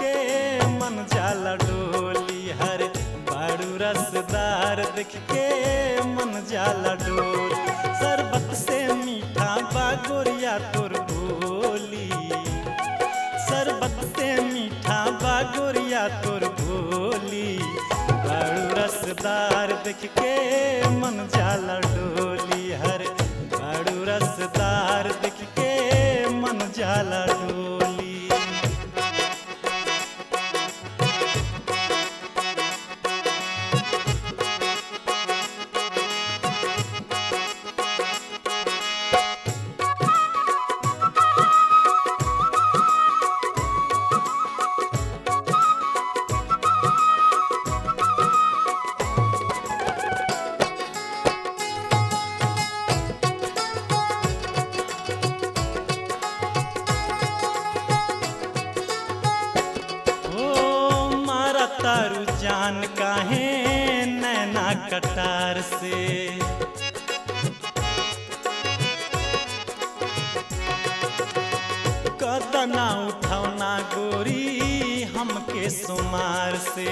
के मन जाला डोली हर बाड़ू रसदार देख के मन जाला डोल शरबत से मीठा बागोरिया तोर बोली शरबत से मीठा बागोरिया तोर बोली बाड़ू रसदार देख के मन जाला डोली हर बाड़ू रसदार देख के मन जाला डोली ओ मारा तारू जान काहे नैना कटार से कदना उठौना गोरी हमके सुमार से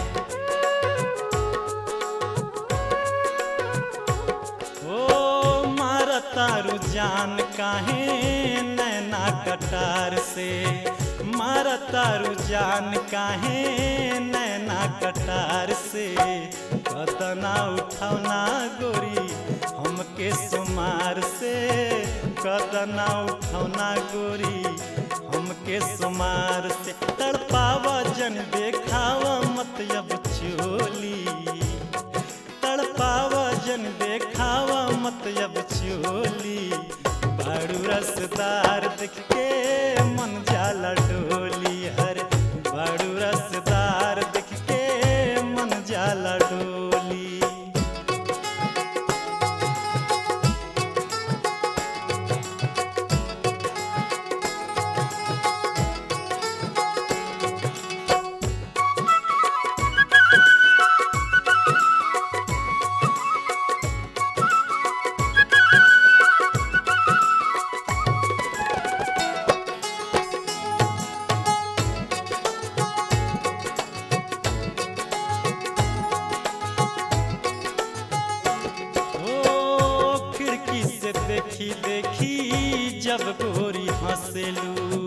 ओ मारा तारू जान काहे नैना कटार से मारा तारू जान काहे नैना कटार से कतना उठौना गोरी हमके सुमार से कतना उठौना गोरी हमके सुमार से तड़पावा जन देखावा मत अब चोली तड़पावा जन देखावा मत अब चोली बाड़ू रसदार देख के मन जाला डोली हर बाड़ू रसदार देख के मन जाला डोली ओ खिड़की से देखी देखी जब गोरी हंसेलू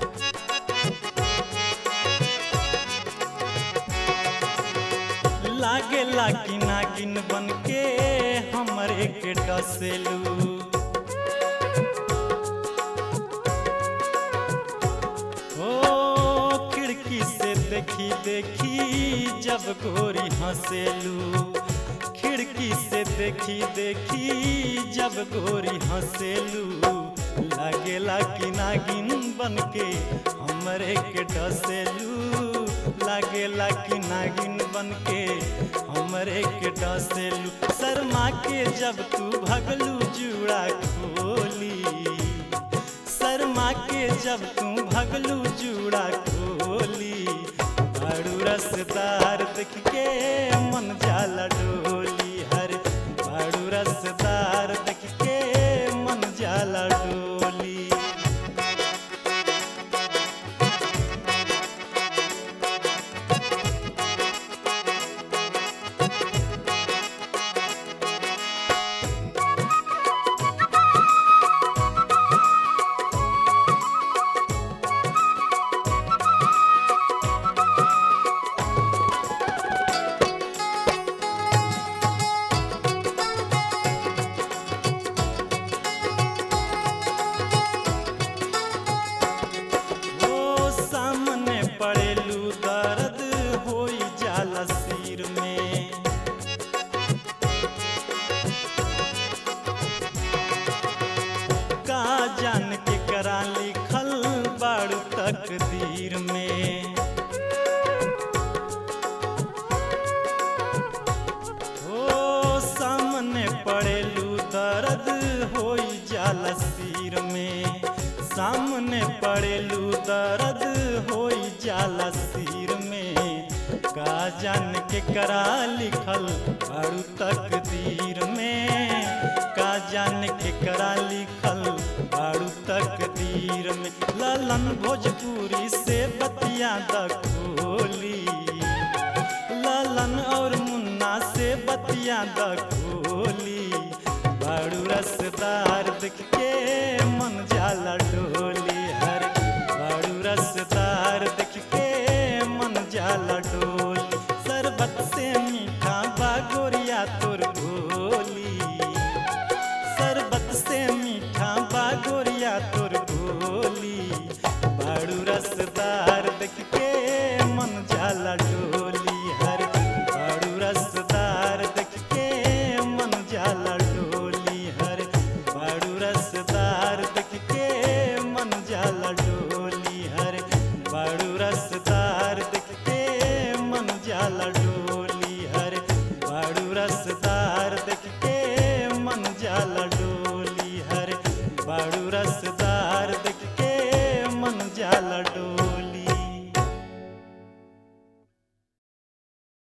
लागे लागी नागिन बन के हमरे के डसेलू ओ खिड़की से देखी देखी जब गोरी हंसेलू खिड़की से देखी देखी जब गोरी हंसेलू लागेला कि नागिन बन के हमरे के डसेलू लागेला कि नागिन बन के हमरे के डसेलू शर्मा के जब तू भगलू जुड़ा खोली शर्मा के जब तू भगलू जुड़ा खोली बड़ू रसदार देख के मन जाला डोली हर बड़ू रसदार देख के मन जाला डोली ओ सामने पड़ेलू दर्द होई जाला सिर में का जान के करा लिखल बाड़ू तकदीर में ओ सामने पड़ेलू दर्द होई जाला सिर में सामने पड़ेलू दर्द होई जाला सिर में का जान के करा लिखल बाड़ू तकदीर में का जान के करा लिखल बाड़ू तकदीर में ललन भोजपुरी से बतिया बतिया द खोली ललन और मुन्ना से बतिया द खोली बाड़ू रसदार देख के मन जाला डोली हर बाड़ू रसदार देख के मन जाला डोली शरबत से मीठा बागोरिया तोर भोली शरबत से मीठा बागोरिया तोर भोली बाड़ू रसदार देख के मन जाला डोली हर बाड़ू रसदार देख के मन जाला डोली हर बाड़ू रसदार देख के मन जाला डोली हर बाड़ू रसदार देख के मन जाला डोली हर बाड़ू रसदार देख के मन जाला